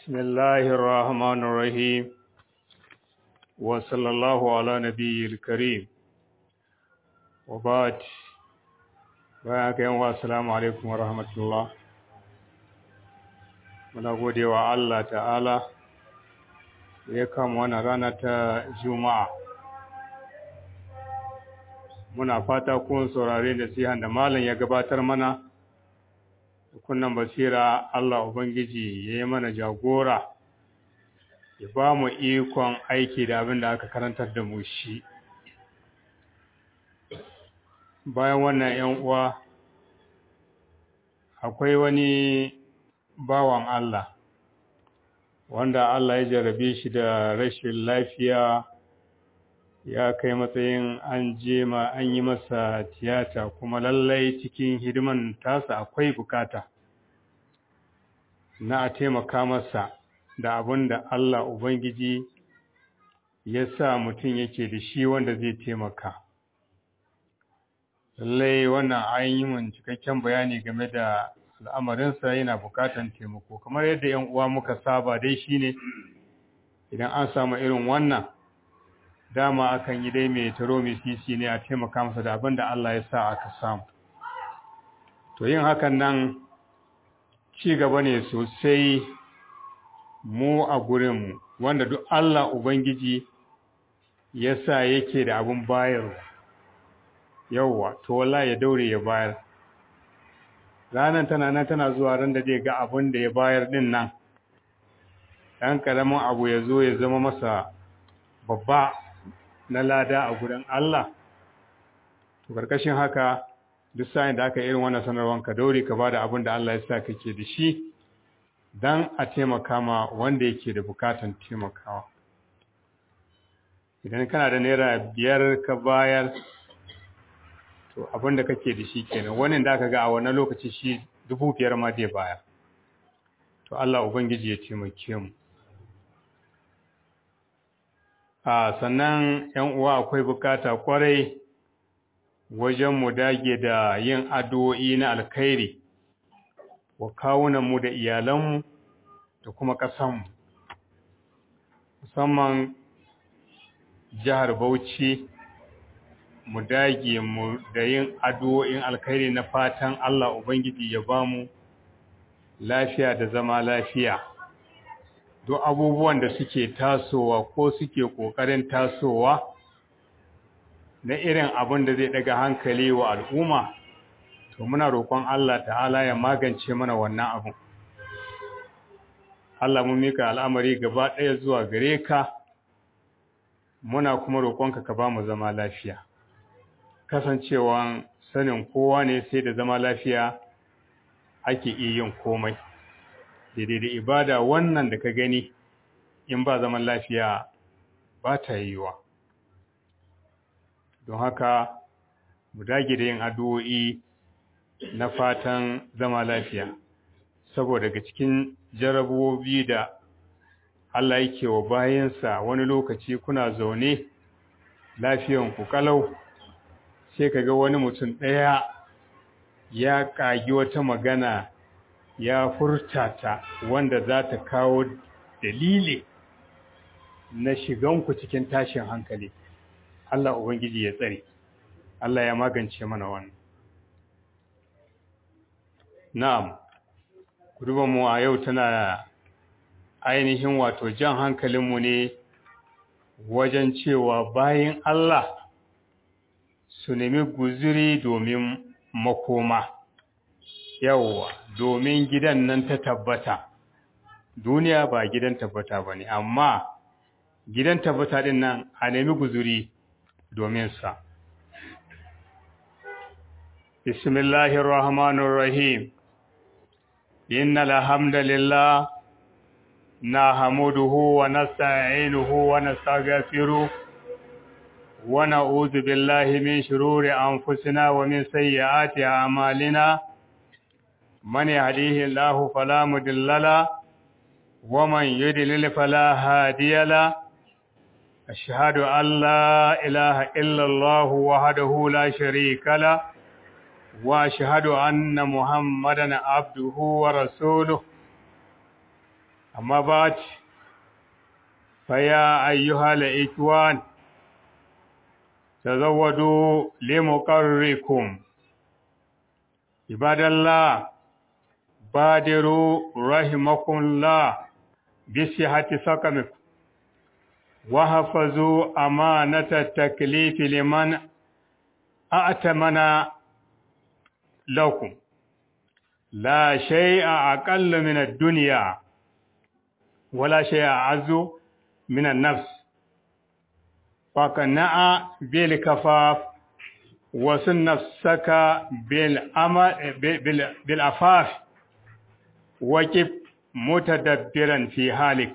بسم الله الرحمن الرحيم وصلى الله على نبي الكريم وبعد bayan yawa assalamu alaikum wa rahmatullah muna gode wa Allah ta'ala ya kama wannan rana ta juma'a muna fata kun saurare da sihan da malam ya gabatar mana kunnan basira Allah ubangiji ya yi mana jagora ya ba mu ikon aiki da abin da aka karantar da mu shi bayan wannan ‘yan uwa akwai wani bawan Allah wanda Allah ya jarabe shi da rashin lafiya ya kai matsayin an je ma an yi masa tiyata kuma lallai cikin hidiman tasa akwai bukata na a taimaka masa da abin da Allah Ubangiji ya sa mutum yake da shi wanda zai taimaka. lallai wannan an yi mun cikakken bayani game da al'amarinsa yana bukatan taimako kamar yadda ‘yan uwa muka saba dai shine idan an samu irin wannan dama akan yi dai mai taro mai sisi ne a taimaka masa da abin da Allah ya sa aka samu to yin hakan nan ci gaba ne sosai mu a gurinmu wanda duk Allah Ubangiji ya sa yake da abin bayarwa yauwa to wallahi ya daure ya bayar ranan tana nan tana zuwa ran da zai ga abin da ya bayar din nan dan karamin abu ya zo ya zama masa babba na lada a gurin Allah to karkashin haka duk sa'in da aka irin wannan sanarwar ka daure ka bada abin da Allah ya sa kake da shi dan a taimaka ma wanda yake da bukatan taimakawa idan kana da naira biyar ka bayar to abin da kake da shi kenan wannan da aka ga a wannan lokaci shi dubu biyar ma zai baya to Allah ubangiji ya taimake mu a sannan yan uwa akwai bukata kwarai wajen mu dage da yin addu'o'i na alkhairi wa kawunan mu da iyalanmu da kuma ƙasanmu musamman jihar Bauchi mu dage mu da yin addu'o'in alkhairi na fatan Allah Ubangiji ya ba mu lafiya da zama lafiya. Duk abubuwan da suke tasowa ko suke ƙoƙarin tasowa na irin abin da zai daga hankali wa al'umma, to muna roƙon Allah ta'ala ya magance mana wannan abin. Allah mun mika al'amari gaba ɗaya zuwa gare ka, muna kuma roƙonka ka ba mu zama lafiya. kasancewan sanin kowa ne sai da zama lafiya ake iya yin komai daidai da ibada wannan da ka gani in ba zaman lafiya ba ta yiwa don haka mu dage da yin addu'o'i na fatan zama lafiya saboda daga cikin jarabobi da Allah yake wa bayansa wani lokaci kuna zaune lafiyanku kalau sai ka ga wani mutum ɗaya ya ƙagi wata magana ya furta ta wanda za ta kawo dalili na shiganku cikin tashin hankali Allah Ubangiji ya tsare Allah ya magance mana wannan na'am mu a yau tana ainihin wato jan hankalinmu ne wajen cewa bayan Allah su nemi guziri domin makoma yawwa domin gidan nan ta tabbata duniya ba gidan tabbata ba ne amma gidan tabbata din nan a nemi guziri domin sa bismillahir rahmanir rahim innal hamdalillah nahmaduhu wa nasta'inuhu wa nastaghfiruh ونعوذ بالله من شرور أنفسنا ومن سيئات أعمالنا من يهديه الله فلا مضل له ومن يضلل فلا هادي له أشهد أن لا إله إلا الله وحده لا شريك له وأشهد أن محمدا عبده ورسوله أما بعد فيا أيها الإخوان تزودوا لمقركم عباد الله بادروا رحمكم الله بصحة سقمكم وحفظوا أمانة التكليف لمن أأتمن لكم لا شيء أقل من الدنيا ولا شيء أعز من النفس فقنع بالكفاف وسن نفسك بالأمل بالعفاف وكب متدبرا في حالك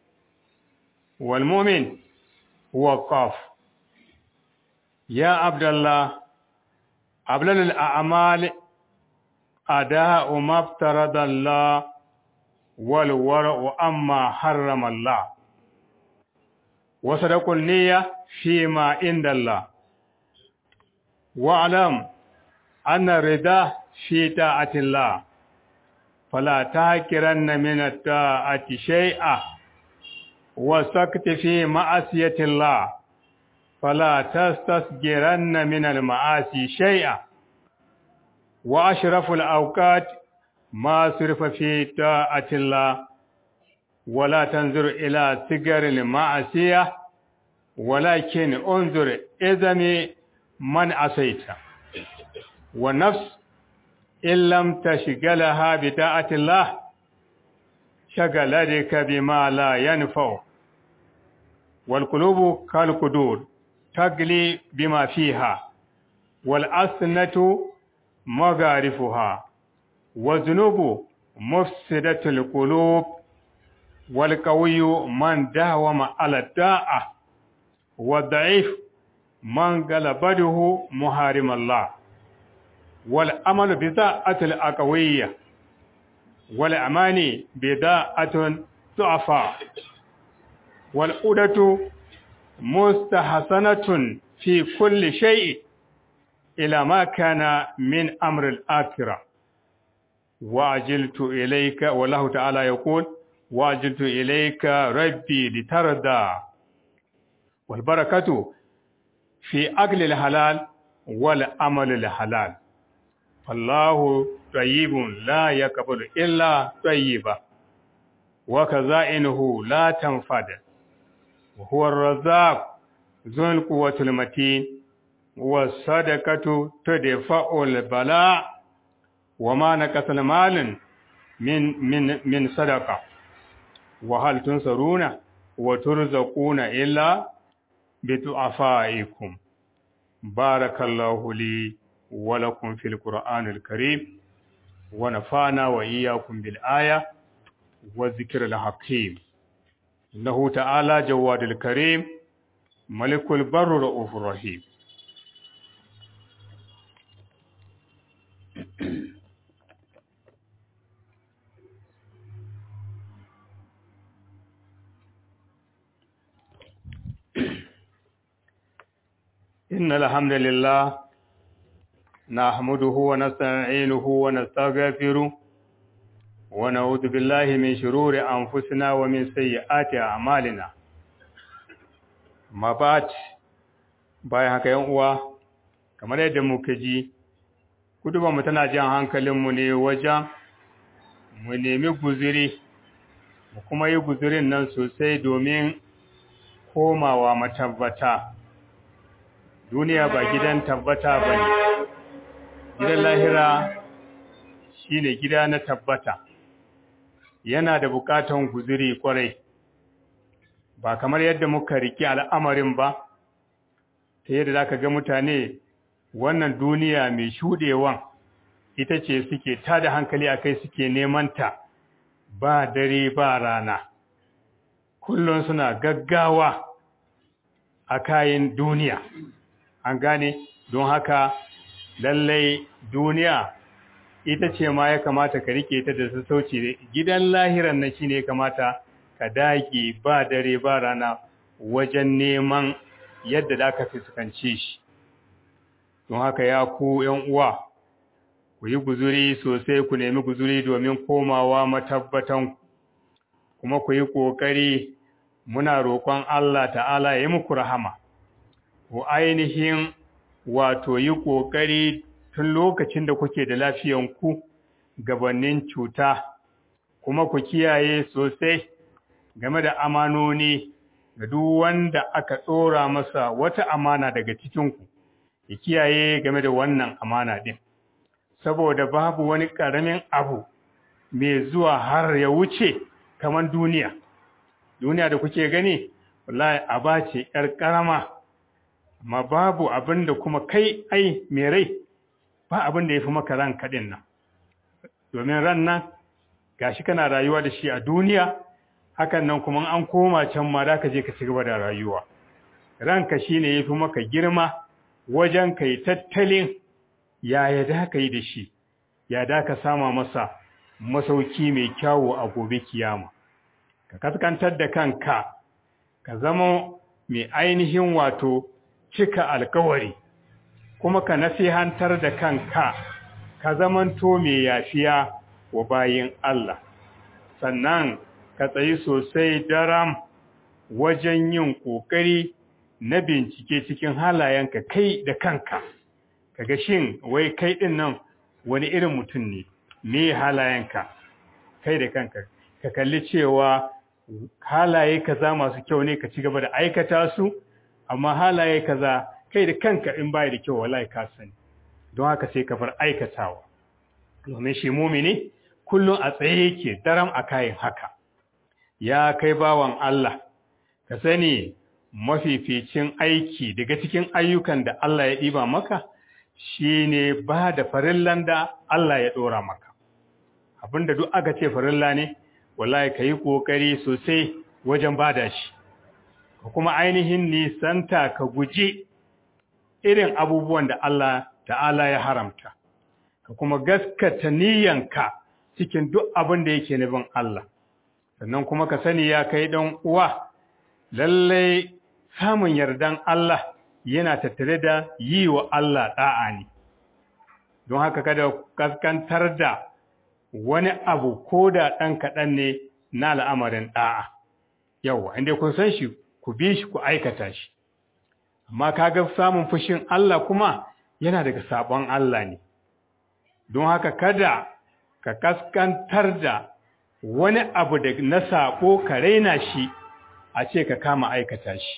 والمؤمن هو قاف يا عبد الله أبلل الأعمال أداء ما افترض الله والورع أما حرم الله وصدق النية فيما عند الله واعلم أن الرضا في طاعة الله فلا تهكرن من الطاعة شيئا وسكت في معصية الله فلا تستصغرن من المعاصي شيئا وأشرف الأوقات ما صرف في طاعة الله ولا تنظر إلى صغر المعصية ولكن انظر إذن من عصيت والنفس إن لم تشغلها بطاعة الله شغلتك بما لا ينفع والقلوب كالقدور تغلي بما فيها والأسنة مغارفها والذنوب مفسدة القلوب والقوي من داوم على الداعة والضعيف من غلبته محارم الله والأمل بذاءة الأقوية والأمان بذاءة ضعفاء والأودة مستحسنة في كل شيء إلى ما كان من أمر الآخرة وأجلت إليك والله تعالى يقول وأجلت إليك ربي لترضى والبركة في أكل الحلال والعمل الحلال فالله طيب لا يقبل إلا طيبا وكزائنه لا تنفد وهو الرزاق ذو القوة المتين والصدقة تدفع البلاء وما نقص المال من من من صدقة وهل تنصرون وترزقون إلا بضعفائكم بارك الله لي ولكم في القرآن الكريم ونفعنا وإياكم بالآية والذكر الحكيم إنه تعالى جواد الكريم ملك البر رؤوف الرحيم إن الحمد لله نحمده ونستعينه ونستغفره ونعوذ بالله من شرور أنفسنا ومن سيئات أعمالنا ما بعد bayan haka yan uwa kamar yadda muka ji mu tana jan hankalinmu ne wajen mu nemi guziri mu kuma yi guzirin nan sosai domin komawa matabbata duniya ba gidan tabbata ba ne gidan lahira shi ne gida na tabbata yana da bukatan guziri kwarai ba kamar yadda muka riki al'amarin ba ta yadda za ka ga mutane wannan duniya mai shuɗewan ita ce suke tada hankali a kai suke nemanta ba dare ba rana kullum suna gaggawa a kayan duniya an gane don haka lallai duniya ita ce ma ya kamata ka rike ta da sassauci gidan lahiran na shine ya kamata ka dage ba dare ba rana wajen neman yadda da ka fuskance shi don haka ya ku yan uwa ku yi guzuri sosai ku nemi guzuri domin komawa matabbatan kuma ku yi ƙoƙari muna roƙon Allah ta'ala ya yi muku rahama ku ainihin wato yi ƙoƙari tun lokacin da kuke da lafiyanku gabanin cuta kuma ku kiyaye sosai game da amanoni ga duk wanda aka tsora masa wata amana daga cikinku ya kiyaye game da wannan amana din saboda babu wani ƙaramin abu mai zuwa har ya wuce kamar duniya duniya da kuke gani wallahi aba ce ƴar ƙarama amma babu abin da kuma kai ai mai rai ba abin da ya fi maka ran kaɗin nan domin ran nan gashi kana rayuwa da shi a duniya hakan nan kuma an koma can ma da ka je ka ci gaba da rayuwa ranka shine yafi maka girma wajen kai tattalin yaya da ka yi da shi ya da ka sama masa masauki mai kyawu a gobe kiyama ka kaskantar da kanka ka zama mai ainihin wato cika alkawari kuma ka nasihantar da kanka ka zamanto mai yafiya wa bayin Allah sannan ka tsayi sosai daram wajen yin ƙoƙari na bincike cikin halayenka kai da kanka kaga shin wai kai ɗin nan wani irin mutum ne me halayenka kai da kanka ka kalli cewa halaye kaza masu kyau ne ka ci gaba da aikata su amma halaye kaza kai da kanka in bai da kyau wallahi ka sani don haka sai ka bar aikatawa domin shi mumini kullum a tsaye yake daram a kayan haka ya kai bawan Allah ka sani mafificin aiki daga cikin ayyukan da Allah ya ɗiba maka shine ba da farillan da Allah ya ɗora maka abinda duk aka ce farilla ne wallahi ka yi ƙoƙari sosai wajen bada shi ka kuma ainihin nisanta ka guji irin abubuwan da Allah ta'ala ya haramta ka kuma gaskata niyyanka cikin duk abin da yake nufin Allah sannan kuma ka sani ya kai dan uwa lallai samun yardan Allah yana tattare da yi wa Allah da'a ne don haka kada kaskantar da wani abu ko da ɗan kaɗan ne na al'amarin da'a yawa inda kun san shi ku bi shi ku aikata shi amma kaga samun fushin Allah kuma yana daga sabon Allah ne don haka kada ka kaskantar da wani abu da na saƙo ka raina shi a ce ka kama aikata shi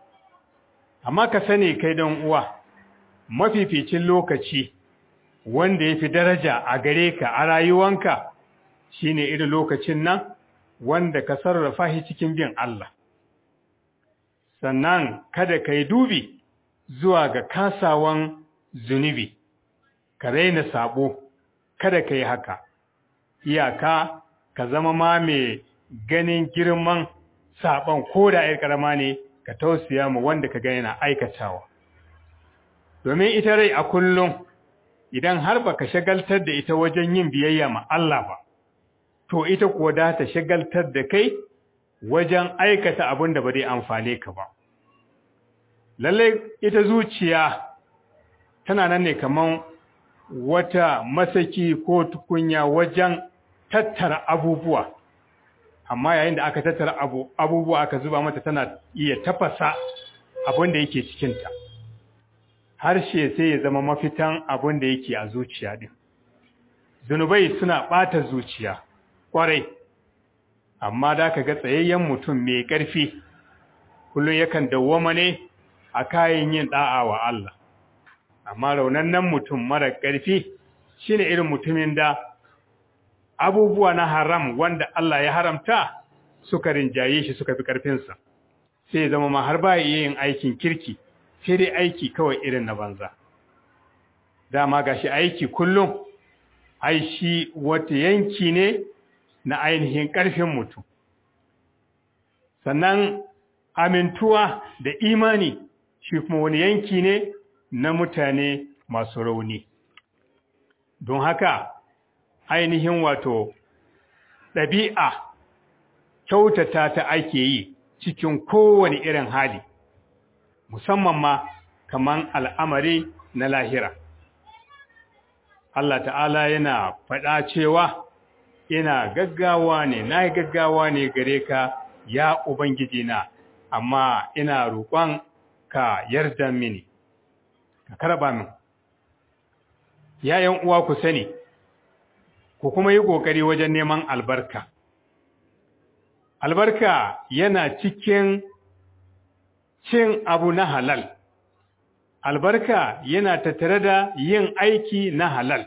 amma ka sani kai don uwa mafificin lokaci wanda ya fi daraja a gare ka a rayuwanka shine irin lokacin nan wanda ka sarrafa shi cikin bin Allah sannan kada ka yi dubi zuwa ga kasawan zunubi ka raina sabo kada ka yi haka iyaka ka zama ma mai ganin girman saban ko da ‘yar ƙarama ne ka tausaya mu wanda ka gani na aikatawa domin ita rai a kullum idan har ba ka shagaltar da ita wajen yin biyayya ma Allah ba to ita kuwa da ta shagaltar da kai wajen aikata abin da ba zai amfane ka ba lallai ita zuciya tana nan ne kaman wata masaki ko tukunya wajen tattara abubuwa amma yayin da aka tattara abu abubuwa aka zuba mata tana iya tafasa abin da yake cikinta harshe sai ya zama mafitan abin da yake a zuciya din zunubai suna ɓata zuciya ƙwarai amma da ka ga tsayayyen mutum mai ƙarfi kullum yakan dawwama ne a kayan yin ɗa'a wa Allah amma raunannen mutum mara ƙarfi shine irin mutumin da abubuwa na haram wanda Allah ya haramta suka rinjaye shi suka fi ƙarfinsa sai ya zama ma har ba iya yin aikin kirki sai dai aiki kawai irin na banza dama gashi aiki kullum ai shi wata yanki ne na ainihin ƙarfin mutum sannan amintuwa da imani shi kuma wani yanki ne na mutane masu rauni don haka ainihin wato ɗabi'a kyautata ta ake yi cikin kowane irin hali musamman ma kaman al'amari na lahira Allah ta'ala yana faɗa cewa ina gaggawa ne na yi gaggawa ne gare ka ya ubangiji na amma ina roƙon ka yarda mini ka karba min yayan uwa ku sani ku kuma yi ƙoƙari wajen neman albarka albarka yana cikin cin abu na halal albarka yana tattare da yin aiki na halal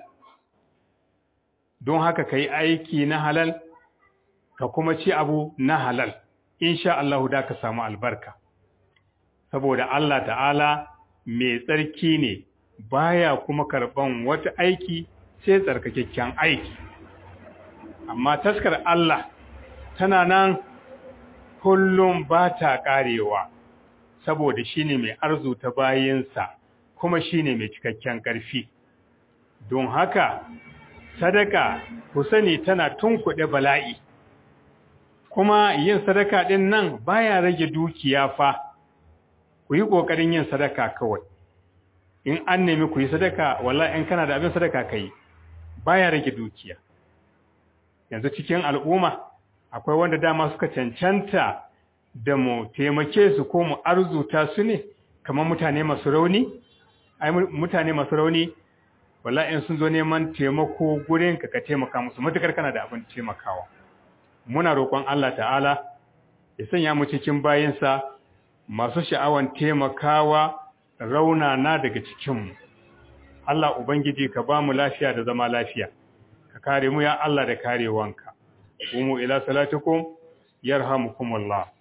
don haka ka yi aiki na halal ka kuma ci abu na halal insha Allah da ka samu albarka saboda Allah ta'ala mai tsarki ne baya kuma karban wata aiki sai tsarkakakken aiki amma taskar Allah tana nan kullum ba ta karewa saboda shine mai arzuta bayinsa kuma shine mai cikakken ƙarfi don haka sadaka ku sani tana tunkuɗe bala'i kuma yin sadaka ɗin nan baya rage dukiya fa ku yi ƙoƙarin yin sadaka kawai in an nemi ku yi sadaka walla in kana da abin sadaka ka yi baya rage dukiya yanzu cikin al'umma akwai wanda dama suka cancanta da mu taimake su ko mu arzuta su ne kamar mutane masu rauni ai mutane masu rauni walla in sun zo neman taimako gurin ka ka taimaka musu matukar kana da abin taimakawa muna roƙon Allah ta'ala ya sanya mu cikin bayinsa masu sha'awan taimakawa raunana daga cikinmu Allah ubangiji ka ba mu lafiya da zama lafiya ka kare mu ya Allah da karewanka umu ila salatukum yarhamukumullah